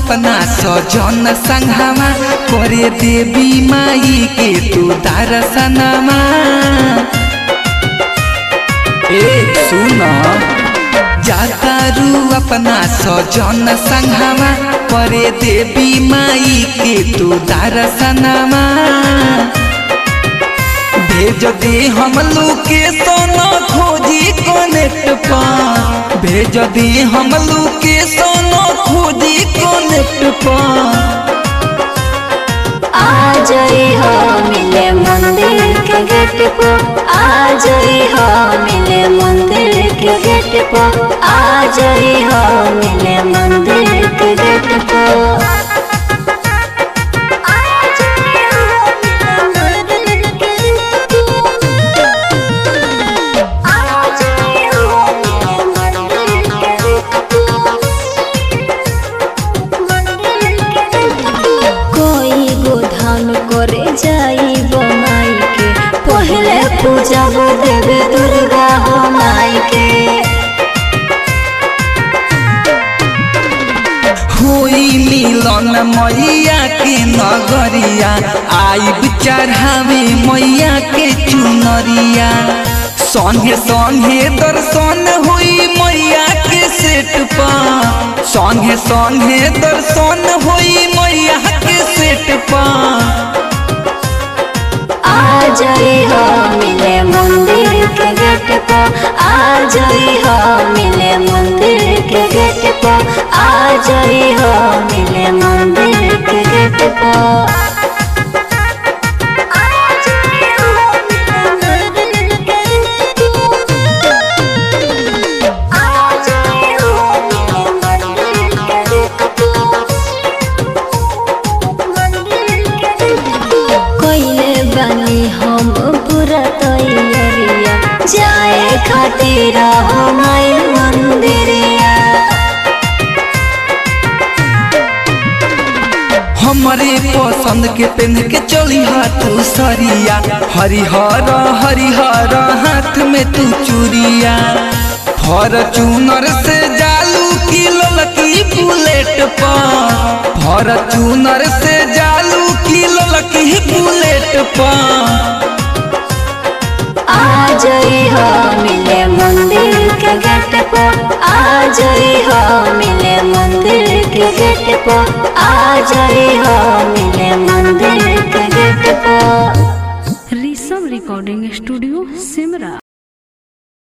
अपना सजन संघावा करे देवी माई के तू दर्शनमा ए सुन जातारू अपना सजन संघावा करे देवी माई के तू दर्शनमा भेज दे हम लोकेशन खोजी कनेक्ट पा भेज दे हम लोकेशन खोजी कनेक्ट पा आ जाई हो मिले मंदिर के गेट पे आ जाई हो मिले मंदिर के गेट पे आ जाई हो मिले मंदिर के गेट पे कोई गोधान करे जाई माई के पहले पूजा देवी दुर्गा हो माई के होई मिलन मैया के नगरिया आइब चढ़ावे मैया के चुनरिया संगे संगे दर्शन होई मैया के सेट पा संगे संगे दर्शन होई मैया के सेट पा आ जाई हो मिले मंदिर के गेट पे आ जाई हो मिले मंदिर के गेट पे आ जाई हो मिले मंदिर के गेट पे कोइले बनी हम पूरा तैयारिया जाए खातिर हमारे मंदिरिया हमरे पसंद के पेन के चली हाथ सरिया हरिहर हरिहर हाथ में तू चूड़िया फॉर्चूनर से जालू की ललकी बुलेट पा फॉर्चूनर से जालू की ललकी बुलेट पा आ जाई हो मिले मंदिर के गेट पे आ जाई हो मिले मंदिर के गेट पे आ जाई हो मिले मंदिर के गेट पे ऋषभ रिकॉर्डिंग स्टूडियो सिमरा